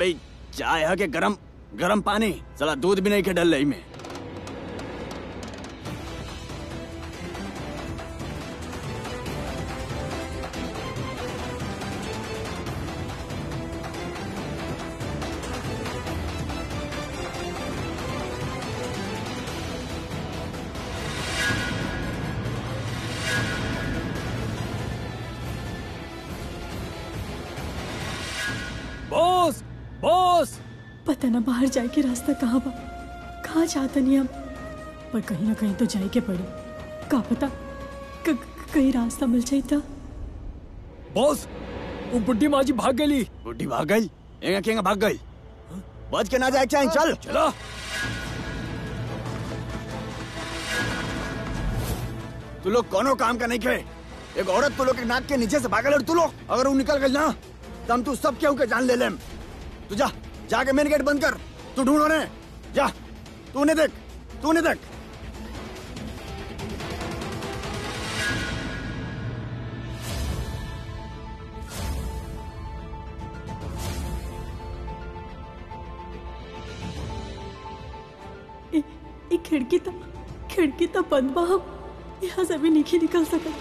भाई चाय है के गरम गरम पानी चला दूध भी नहीं के डल रही में बॉस बॉस पता ना बाहर जाए के रास्ता कहाँ बा कहाँ चाहता नहीं हम पर कहीं ना कहीं तो जाए के पड़ी का पता क- क- कहीं रास्ता मिल जाए था बॉस वो बुड्ढी माँ जी भाग गई बुढ़ी भाग गई एंगा केंगा भाग गई बच के ना जाए चाहे चल चला तू लोग कोनो काम का नहीं खे एक औरत तू लोग के नाक के नीचे से भागल और तू लोग अगर वो निकल गई ना तो हम तू सब केहू के जान ले लेम तू जा जाके मेन गेट बंद कर तू ढूंढ उन्हें जा तू उन्हें देख तू उन्हें देख ए, ए खिड़की तो खिड़की तो बंद बा हम यहाँ से भी नहीं निकल सका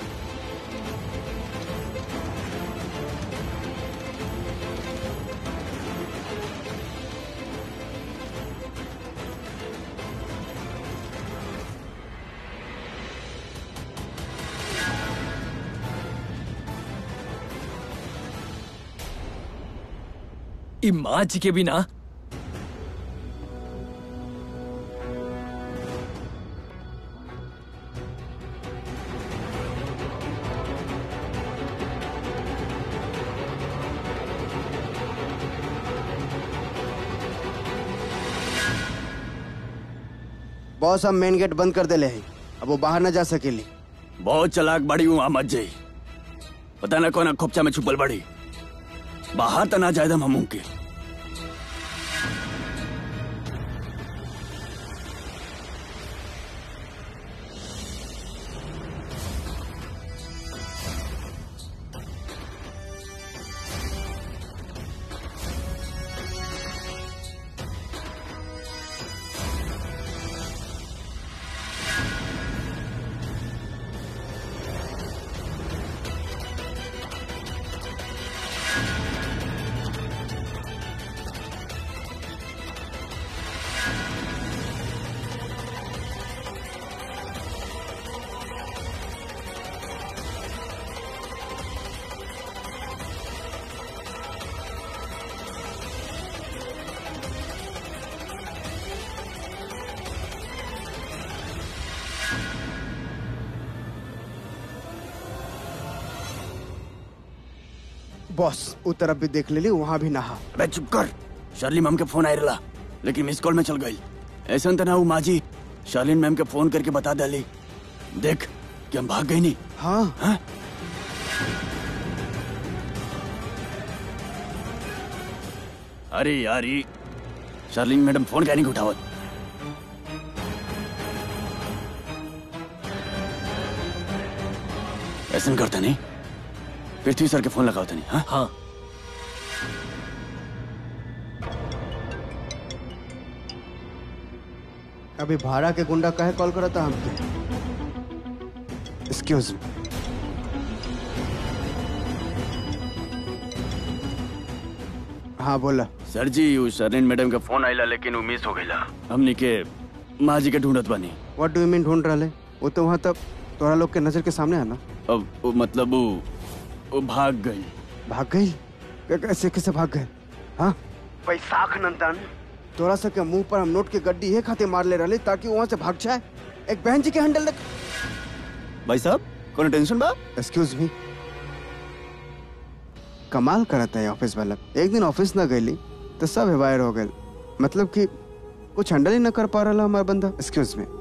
ई माँ जी के बिना बॉस हम मेन गेट बंद कर देले हैं अब वो बाहर न जा सकेली बहुत चलाक बड़ी हूँ मत जाई पता ना कौन खोपचा में छुपल बड़ी बाहर तो ना जाए दम हमू के बॉस उ तरफ भी देख लेली वहाँ भी नहा अबे चुप कर शर्ली मैम के फोन आए रहा लेकिन मिस कॉल में चल गई ऐसा तो ना वो माजी शालीन मैम के फोन करके बता डाली देख कि हम भाग गई नहीं हाँ हाँ? अरे यार ये शार्लिन मैडम फोन क्या नहीं उठावत ऐसा करता नहीं पृथ्वी सर के फोन लगावता नहीं हाँ हाँ अभी भाड़ा के गुंडा कहे कॉल करा था हमके एक्सक्यूज हाँ बोला सर जी वो शर्लिन मैडम के फोन आइला लेकिन वो मिस हो गईला हमनी के माँ जी के ढूंढत बनी व्हाट डू यू मीन ढूंढ रहे वो तो वहाँ तक तोरा लोग के नजर के सामने है ना अब वो मतलब वो वो भाग गई भाग गई कै- कैसे कैसे भाग गए हाँ बैसाख नंदन तोरा सब के मुंह पर हम नोट के गड्डी ये खाते मार ले रहे ताकि वहाँ से भाग जाए एक बहन जी के हैंडल रख भाई साहब कोनो टेंशन बा एक्सक्यूज मी कमाल करता है ऑफिस वाला एक दिन ऑफिस ना गईली तो सब हेवायर हो गए मतलब कि कुछ हैंडल ही ना कर पा रहा हमारा बंदा एक्सक्यूज मी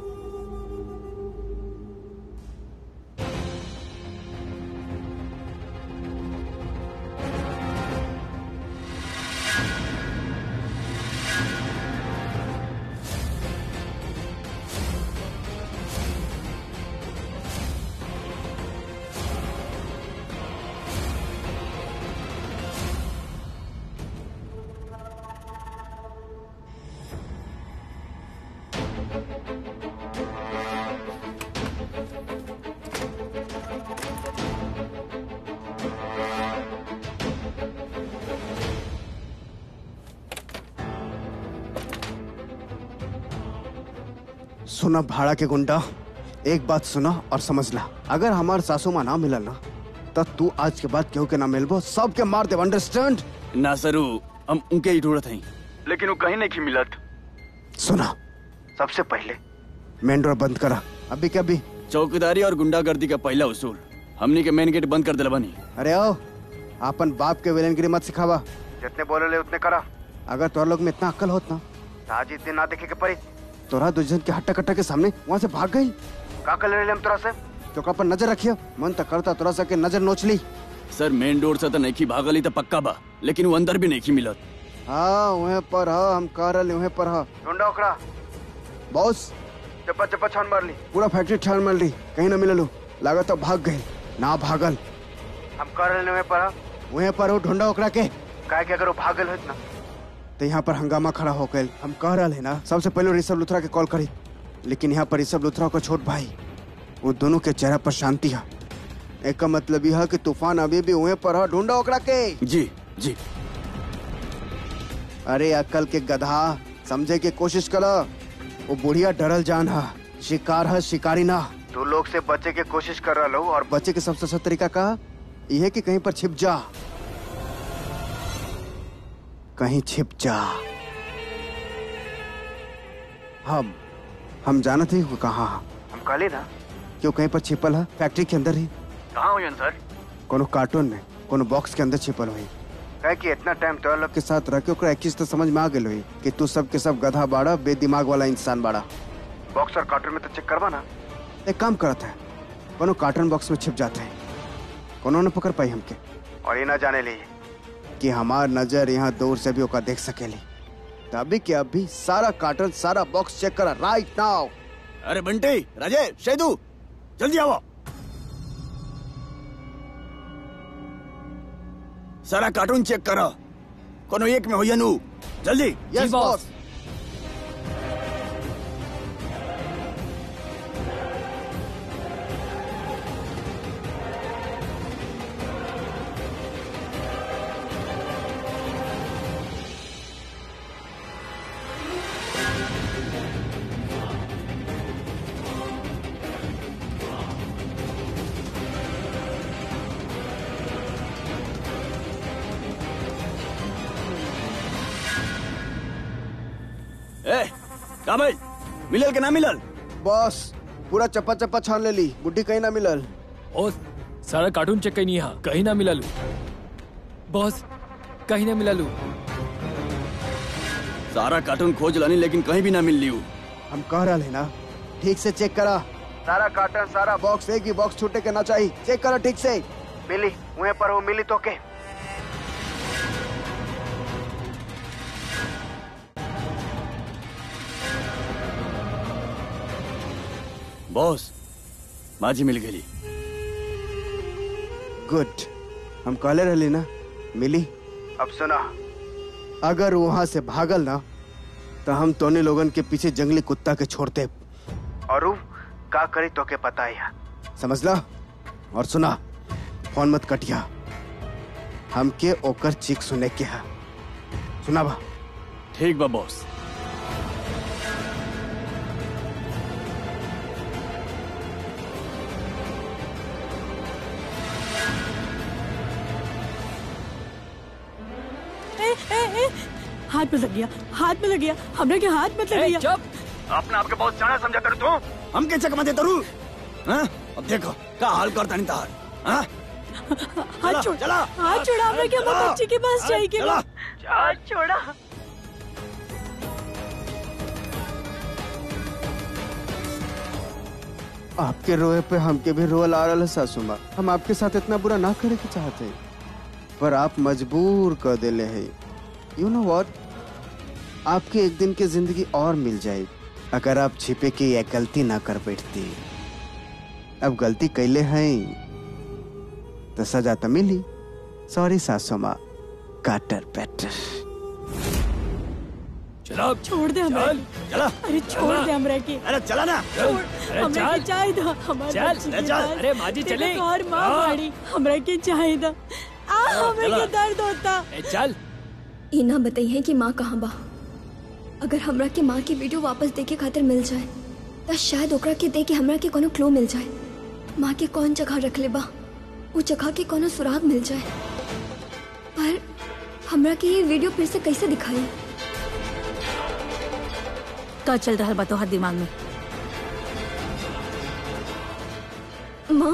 सुना भाड़ा के गुंडा एक बात सुना और समझ ला अगर हमार सासू माँ ना मिलल ना तब तू आज के बाद केहू के ना मिलबो सबके मार दे अंडरस्टैंड ना सरू हम उनके ही ढूंढत हई लेकिन वो कहीं नहीं मिलत सुना सबसे पहले मेन डोर बंद करा अभी के अभी चौकीदारी और गुंडागर्दी का पहला उसूल हमनी के मेन गेट बंद कर दिला बनी अरे आओ अपन बाप के विलेनगिरी मत सिखावा जितने बोले ले उतने करा अगर तोरा लोग में इतना अक्ल होत ना तो आज इस दिन ना देखे के पड़ी तोरा दुजन के हट्टा कट्टा के सामने वहाँ से भाग गई का कर ले हम तोरा से तो पर नजर रखियो मन तक करता तोरा से के नजर नोच ली सर मेन डोर से तो नहीं भागली तो पक्का बा लेकिन वो अंदर भी नहीं मिलत हाँ वहीं पर हा हम कह रहे वहीं पर हा ढूंढा ओकरा बॉस चप्पा चप्पा छान मार ली पूरा फैक्ट्री छान मार ली कहीं ना मिललो लागत तो भाग गए ना भागल हम कह रहे वहीं पर हा वहीं पर हो ढूंढा ओकरा के काहे कि अगर वो भागल होत ना तो यहाँ पर हंगामा खड़ा हो गए हम कह रहे हैं ना सबसे पहले ऋषभ लुथरा के कॉल करी लेकिन यहाँ पर ऋषभ लुथरा को छोट भाई वो दोनों के चेहरा पर शांति है एक का मतलब यह है कि तूफान अभी भी वहीं पर है ढूंढा ओकरा के जी जी अरे अक्कल के गधा समझे की कोशिश करो वो बुढ़िया डरल जान है शिकार है शिकारी ना तू लोग से बचे के कोशिश कर रहा और बचे के सबसे अच्छा तरीका का यह है कि कहीं पर छिप जा कहीं छिप जा हम हम जानते ही कहा हम कहले ना क्यों कहीं पर छिपल है फैक्ट्री के अंदर ही कहाँ हुई सर कोनो कार्टून में कोनो बॉक्स के अंदर छिपल हुई कहे कि इतना टाइम तो लोग के साथ रह के ओकरा एक चीज तो समझ में आ गई हुई कि तू सब के सब गधा बाड़ा बेदिमाग वाला इंसान बाड़ा बॉक्स और कार्टून में तो चेक करवा ना एक काम करता है कोनो कार्टून बॉक्स में छिप जाते हैं कोनो न पकड़ पाई हमके और ये ना जाने ली कि हमार नजर यहाँ दूर से भी ओका देख सकेली तो अभी के अभी सारा कार्टून सारा बॉक्स चेक करा राइट नाउ अरे बंटी राजेश शेदू जल्दी आओ सारा कार्टून चेक करो कोनो एक में हो या नू जल्दी यस बॉस ए का भाई मिलल के ना मिलल बॉस पूरा चप्पा चप्पा छान ले ली बुढ़ी कहीं ना मिलल बॉस सारा कार्टून चेक कहीं यहाँ कहीं ना मिला लू बॉस कहीं ना मिला लू सारा कार्टून खोज लानी लेकिन कहीं भी ना मिल लियू हम कह रहे हैं ना ठीक से चेक करा सारा कार्टन सारा बॉक्स एक ही बॉक्स छूटे के ना चाहिए चेक करा ठीक से मिली वहीं पर वो मिली तो के बॉस माझी मिल गई गुड हम कहले रहली ना मिली अब सुना अगर वहां से भागल ना तो हम तोने लोगन के पीछे जंगली कुत्ता के छोड़ते और उ का करी तो के पता है समझला और सुना फोन मत कटिया हमके ओकर चीख सुने के है सुना बा ठीक बा बॉस ए, ए, ए, हाथ में लग गया हाथ में लग गया हमने के हाथ में लग ए, गया चुप अपने आपके बहुत जाना समझा कर तू हम के चकमा दे तरू हाँ? अब देखो का हाल करता नहीं तार हाँ? हाथ छोड़ चला। हाथ छोड़ा हमने के चला। बच्ची के पास चला। जाएगी हाथ छोड़ा आपके रोए पे हमके भी रोल आ रहा है सासू माँ हम आपके साथ इतना बुरा ना करे के चाहते पर आप मजबूर कर देले है यू नो व्हाट आपकी एक दिन की जिंदगी और मिल जाए अगर आप छिपे की यह गलती ना कर बैठती अब गलती कैले हैं तो सजा तो मिली सॉरी सासू माँ काटर पैटर चलो छोड़ दे हमें चल चला अरे छोड़ दे हमरा के अरे चला ना चल अरे हमरा के चल चाहे दो हमारे चल, बच्ची अरे के चल, पास। अरे माजी तेरे चले। को और माँ हाँ। मारी हमरा के चाहे दो आ हमें चला। के दर्द होता ए, चल ई ना बताइए कि माँ कहाँ बा अगर हमरा के माँ की वीडियो वापस देखे खातिर मिल जाए त शायद ओकरा के दे के हमरा के कोनो क्लू मिल जाए माँ के कौन जगह रख ले बा वो जगह के कोनो सुराग मिल जाए पर हमरा के ये वीडियो फिर से कैसे दिखाई का चल रहा बा तोहर दिमाग में माँ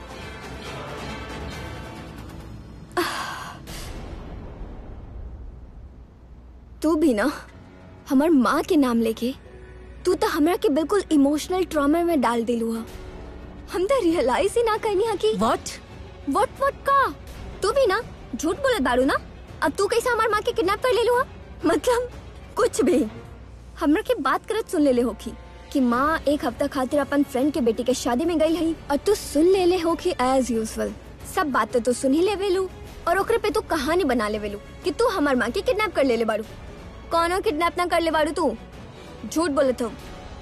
तू भी ना हमार माँ के नाम लेके तू तो हमरा के बिल्कुल इमोशनल ट्रॉमा में डाल दिलू हा हम तो रियलाइज ही ना करनी हा कि व्हाट वट वट का तू भी ना झूठ बोलत बारू ना अब तू कैसे हमार माँ के किडनैप कर ले लू हा मतलब कुछ भी हमरा के बात करत सुन ले ले होखी कि माँ एक हफ्ता खातिर अपन फ्रेंड के बेटी के शादी में गई है और तू सुन ले ले होखी एज यूजुअल सब बातें तो सुन ही ले वेलू और ओकरे पे तू कहानी बना ले वेलू कि तू हमार माँ के किडनैप कर ले ले बारू कौनो किडनैप ना कर ले बारू तू झूठ बोलत हो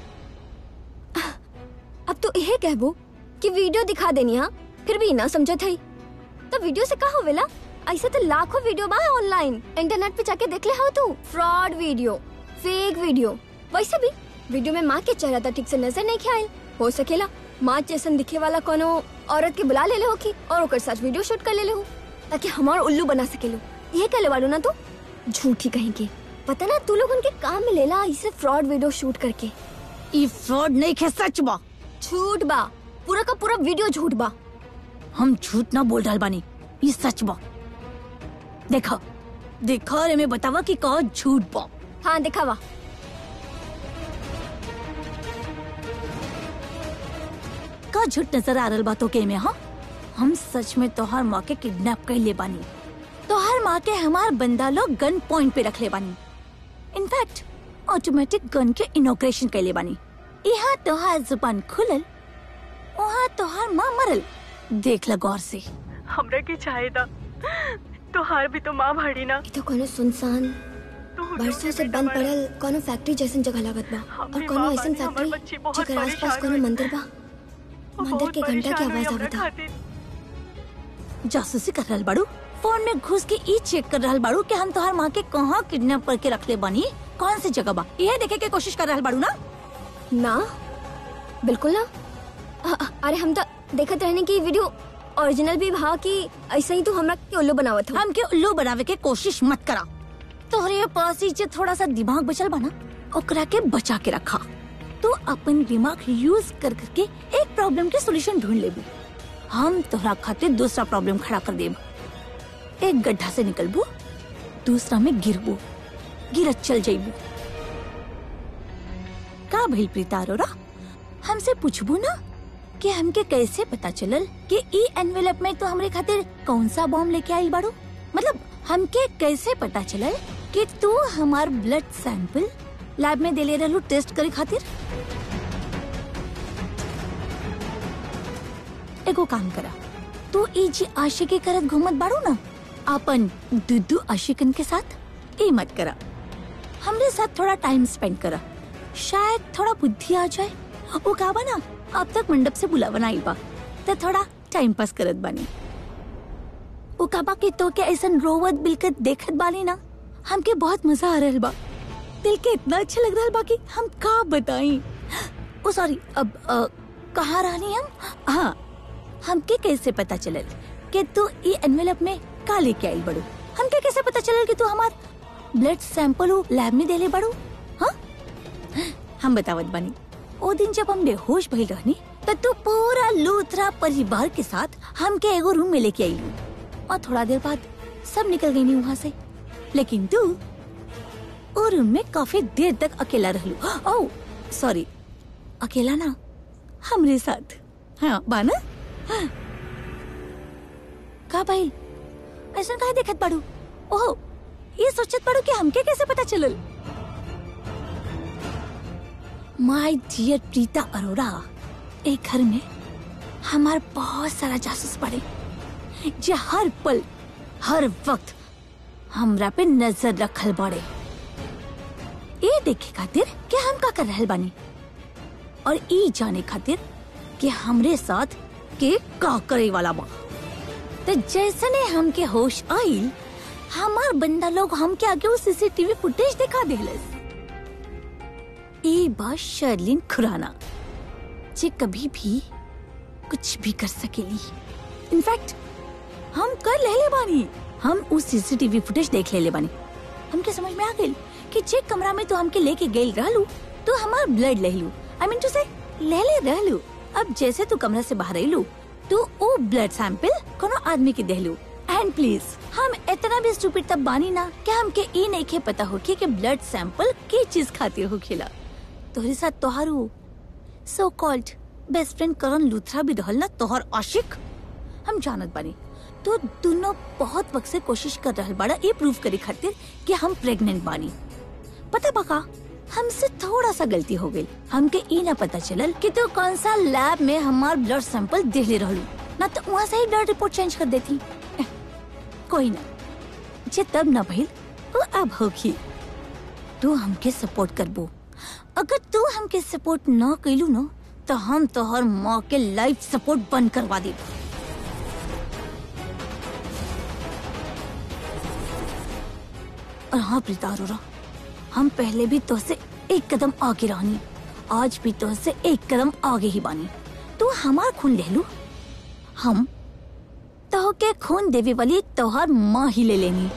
अब तो यह कहबो कि वीडियो दिखा देनी हा फिर भी ना समझत है तो वीडियो से का होवेला ऐसे तो लाखों वीडियो बा ऑनलाइन इंटरनेट पे जाके देख ले हो तू फ्रॉड वीडियो फेक वीडियो वैसे भी वीडियो में माँ के चेहरा तो ठीक से नजर नहीं आयल हो सकेला माँ जैसन दिखे वाला कोनो औरत के बुला ले ले हो की और ओकर साथ वीडियो शूट कर ले ले हो ताकि हमार उल्लू बना सकेलो ये कहले वालू ना तू झूठी कहेंगे पता ना तू लोग उनके काम में लेला इसे फ्रॉड वीडियो शूट करके ई फ्रॉड नहीं खे सच बा झूठ बा पूरा का पूरा वीडियो झूठ बा हम झूठ ना बोल रहल बानी ई सच बा देखा देखा रे मैं बतावा कि का झूठ बा हाँ दिखावा का झूठ नजर आ रहल बातों के में हाँ हम सच में तोहार माँ के किडनैप कर ले बानी तोहार माँ के हमार बंदा लोग गन पॉइंट पे रख ले बानी इनफैक्ट ऑटोमेटिक गन के इनोग्रेशन कर ले बानी यहाँ तोहार जुबान खुलल वहाँ तोहार माँ मरल देख ल गौर से हमरा के चाहे दा तोहार भी तो माँ भाड़ी ना ये तो कोनो सुनसान तू बरसों से बंद पड़ल कोनो फैक्ट्री जैसन जगह लागत बा और हमरे कोनो माँ ऐसन बानी, हमर बच्ची फैक्ट्री बहुत जेकर आसपास परेशान कोनो हुई। मंदिर बा मंदिर के घंटा की आवाज आवता जासूसी कर रहल बाड़ू फोन में घुस के ई चेक कर रहल बाड़ू कि हम तोहार माँ के कहाँ किडनैप करके रख ले बानी कौन सी जगह बा ये देखे के कोशिश कर रहल बाड़ू ना ना बिल्कुल ना अ- अ- अरे हम तो देखत रहने की वीडियो ओरिजिनल भी भा कि ऐसा ही तू हमरा के उल्लू बनावत हो हमके उल्लू बनावे के कोशिश मत करा तोहरे पास ही जे थोड़ा सा दिमाग बचल बा ना ओकरा के बचा के रखा तू अपन दिमाग यूज कर करके एक प्रॉब्लम के सॉल्यूशन ढूंढ लेबू हम तोहरा खातिर दूसरा प्रॉब्लम खड़ा कर देब एक गड्ढा से निकलबू दूसरा में गिरबू गिरत चल जाइबू का भइल प्रीता अरोरा हमसे पूछबू ना कि हमके कैसे पता चलल कि ई एनवेलप में तो हमरे खातिर कौन सा बॉम्ब लेके आइल बाड़ू मतलब हमके कैसे पता चलल कि तू हमार ब्लड सैंपल लैब में देले रहलू टेस्ट करे खातिर एगो काम करा तू ई जी आशिकी करत घूमत बाड़ू ना अपन दुदू आशिकन के साथ ई मत करा हमरे साथ थोड़ा टाइम स्पेंड करा शायद थोड़ा बुद्धि आ जाए वो का बा ना अब तक मंडप से बुलावन आई बा तो थोड़ा टाइम पास करत बानी वो का बा कि तो के ऐसन रोवत बिलकत देखत बानी ना हमके बहुत मजा आ रहल बा दिल के इतना अच्छा लग रहल बा कि हम का बताई ओ सॉरी अब अ, कहाँ रहनी हम हाँ हमके कैसे पता चलल कि तू ई एनवेलप में का लेके आई बड़ू हमके कैसे पता चलल कि तू हमार ब्लड सैंपल लैब में देले बड़ू हाँ हम बतावत बानी ओ दिन जब हम बेहोश भइल रहनी तो तू पूरा लूथरा परिवार के साथ हमके एगो रूम में लेके आई और थोड़ा देर बाद सब निकल गई नी वहाँ से लेकिन तू ओ रूम में काफी देर तक अकेला रहलू ओ सॉरी अकेला ना हमरे साथ हाँ बाना हाँ। का भाई ऐसा काहे देखत पड़ू ओह ये सोचत पड़ू कि हमके कैसे पता चलल माय डियर प्रीता अरोरा एक घर में हमार बहुत सारा जासूस पड़े जे हर पल हर वक्त हमरा पे नजर रखल बड़े ये देखे खातिर कि हम का कर रहल बानी और ई जाने खातिर कि हमरे साथ के का करे वाला बा तो जैसने हमके होश आइल हमार बंदा लोग हमके आगे वो सीसीटीवी फुटेज दिखा देलस ई बा शर्लिन खुराना जे कभी भी कुछ भी कर सकेली इनफैक्ट हम कर लेले बानी हम उस सीसीटीवी फुटेज देख लेले बानी हमके समझ में आ गई कि जे कमरा में तो हमके लेके गई रहलू तो हमार ब्लड लेलू आई मीन टू से ले ले रहलू अब जैसे तू कमरा से बाहर आइलू तो ओ ब्लड सैंपल कोनो आदमी के देहलू एंड प्लीज हम इतना भी स्टूपिड तब बानी ना कि हमके ई नहीं के पता हो कि ब्लड सैंपल की चीज खातिर हो खेला तोहरे साथ तोहारू so called best friend Karan Luthra भी रहल ना तोहर आशिक हम जानत बानी तो दोनों बहुत वक्त से कोशिश कर रहल बाड़ा ये प्रूव करे खातिर कि हम प्रेग्नेंट बानी पता बका हमसे थोड़ा सा गलती हो गई हमके ई ना पता चलल कि तू कौन सा लैब में हमार ब्लड सैंपल दे ले रहलू ना तो वहाँ से ही ब्लड रिपोर्ट चेंज कर देती एह, कोई ना जे तब ना भइल वो अब होगी तू हमके सपोर्ट करबो अगर तू हमके सपोर्ट ना कैलू ना तो हम तोहर माँ के लाइफ सपोर्ट बंद करवा दी और हाँ प्रीता अरोरा हम पहले भी तो से एक कदम आगे रहनी आज भी तो से एक कदम आगे ही बानी तू हमार खून ले लू हम तो के खून देवे वाली तोहर माँ ही ले लेनी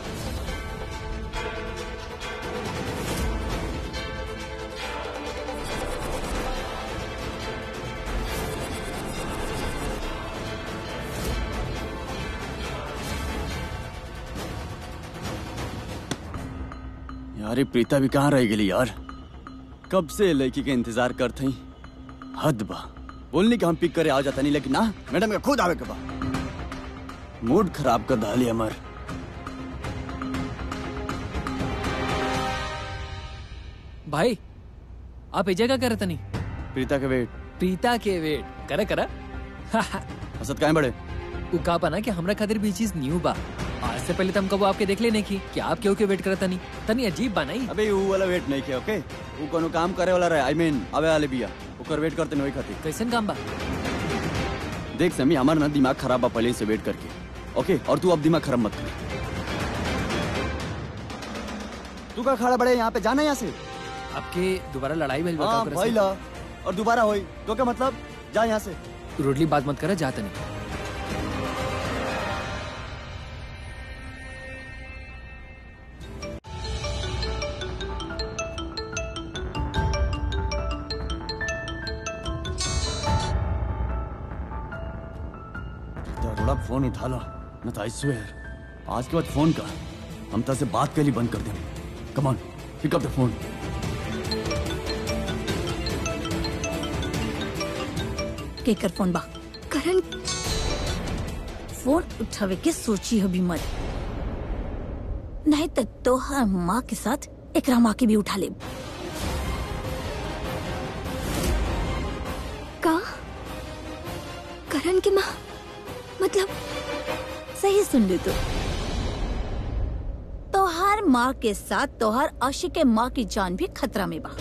यार ये प्रीता भी कहाँ रह गई यार कब से लड़की के इंतजार करते ही हद बा बोलने के हम पिक करे आ जाता नहीं लेकिन ना मैडम का खुद आवे के बा मूड खराब कर डाली हमार भाई आप एजे का करत नहीं प्रीता के वेट प्रीता के वेट करा करा हसत काहे बड़े उ का बना कि हमरा खातिर भी चीज न्यू बा आज से पहले तो हम कबो आपके देख लेने की कि आप क्यों के वेट करत नहीं तनी अजीब बा नहीं अबे वो वाला वेट नहीं किया ओके वो कोनो काम करे वाला रहे आई मीन अबे वाले बिया ओकर वेट करते नहीं खातिर कैसन काम बा देख समी हमारा ना दिमाग खराब बा पहले से वेट करके ओके और तू अब दिमाग खराब मत कर तू का खड़ा बड़े यहाँ पे जाना यहाँ से आपके दोबारा लड़ाई भइल बा का हाँ ओकरा भाई से? ला और दोबारा होई तो क्या मतलब जा यहाँ से रोडली बात मत करा जाता नहीं थोड़ा फोन उठा लो न तो आई स्वेयर आज के बाद फोन का हम से बात के लिए बंद कर दें come on pick up the phone के कर फोन बा करण फोन उठावे के सोची हो भी मत नहीं तो तोहर माँ के साथ एकरा माँ के भी उठा ले का करण की माँ मतलब सही सुन ली तू तोहार माँ के साथ तोहार आशिक के माँ की जान भी खतरा में बा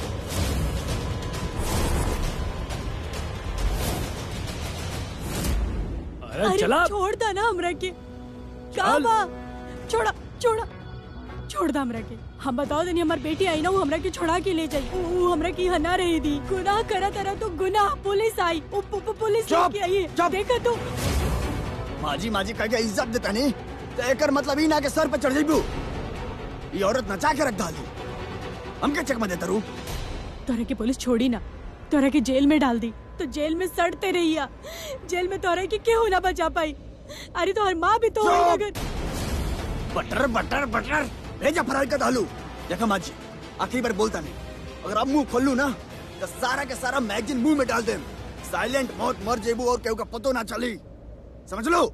अरे चला छोड़ दा ना हमरा के का चल। बा छोड़ा छोड़ा छोड़ दा हमरा के हम बताओ दनी हमार बेटी आई ना वो हमरा के छोड़ा के ले जाई वो हमरा की हना रही थी गुनाह करा तरा तो गुनाह पुलिस आई वो पु- पु- पुलिस चुप, लेके आई है चुप। देखा तो माजी माजी कह के इज्जत देता नहीं तो एकर मतलब ही ना के सर पे चढ़ जाइबू ये औरत नचा के रख डाली हम क्या चकमा देता रू तोरा के पुलिस छोड़ी ना तोरा के जेल में डाल दी तो जेल में सड़ते रहिया जेल में तोरा के क्यों ना बचा पाई अरे तो हर माँ भी तो चुप। होई अगर बटर बटर बटर भेजा फरार का दालू देखा माजी आखिरी बार बोलता नहीं अगर अब मुंह खोलू ना तो सारा के सारा मैगजीन मुंह में डाल दे साइलेंट मौत मर जेबू और केहू का पतो ना चली समझ लो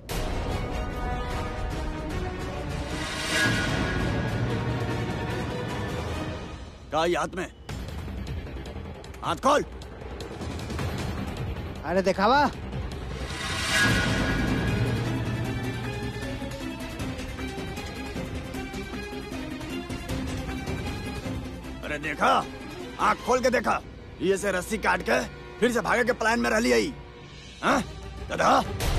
का ये हाथ में हाथ खोल अरे देखावा अरे देखा आँख खोल के देखा ये से रस्सी काट के फिर से भागे के प्लान में रह ली आई हाँ? गधा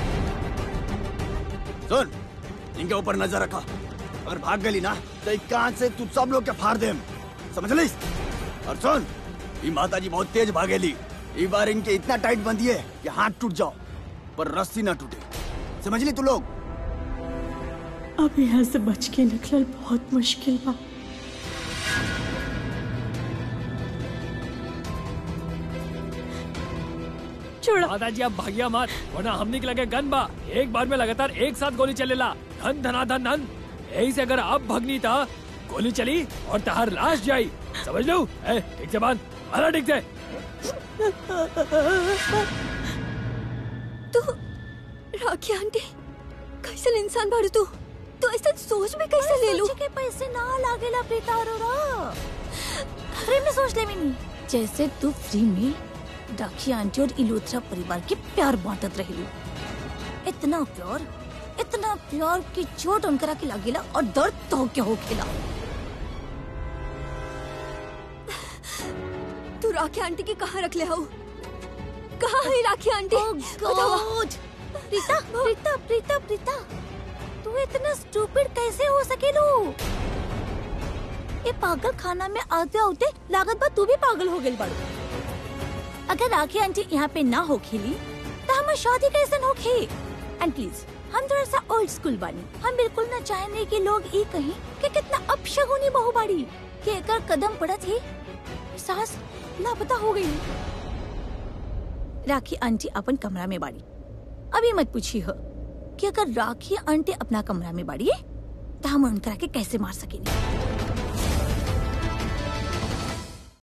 सुन इनके ऊपर नजर रखा अगर भाग गली ना तो एक कांच से तू सब लोग के फाड़ दे समझ लिस और सुन ये माता जी बहुत तेज भागेली ये बार इनके इतना टाइट बंधिए कि हाथ टूट जाओ पर रस्सी ना टूटे समझ ली तू लोग अब यहाँ से बच के निकलल बहुत मुश्किल बा छोड़ा दादाजी आप भागिया मत वरना हमने के लगे गन बा एक बार में लगातार एक साथ गोली चलेला धन धना धन धन यही से अगर आप भगनी था गोली चली और तहार लाश जाई समझ लो ए, ठीक से बांध मारा ठीक से तू राखी आंटी कैसन इंसान बारू तू तू ऐसा सोच में कैसे ले लू सोचे के पैसे ना लागेला प्रीता अरोरा फ्री में सोच ले मिनी जैसे तू फ्री में डाकी आंटी और इलोत्रा परिवार के प्यार बांटत रही इतना प्यार इतना प्यार की चोट उनकरा के लागेला और दर्द तो क्या हो खेला तू राखी आंटी के कहाँ रख ले हो कहाँ है राखी आंटी बतावा। गॉड प्रीता प्रीता प्रीता प्रीता तू इतना स्टूपिड कैसे हो सकेलू ये पागल खाना में आते आते लागत बा तू भी पागल हो गई बाड़ू अगर राखी आंटी यहाँ पे ना हो खेली तो हमार शादी कैसे हो खे एंड प्लीज हम थोड़ा सा ओल्ड स्कूल बानी हम बिल्कुल ना चाहेंगे कि लोग ये कहें कि कितना अपशगुनी बहु बाड़ी कि एकर कदम पड़त ही सास लापता हो गई राखी आंटी अपन कमरा में बाड़ी अभी मत पूछी हो कि अगर राखी आंटी अपना कमरा में बाड़ी तो हम उनकरा के कैसे मार सकेंगे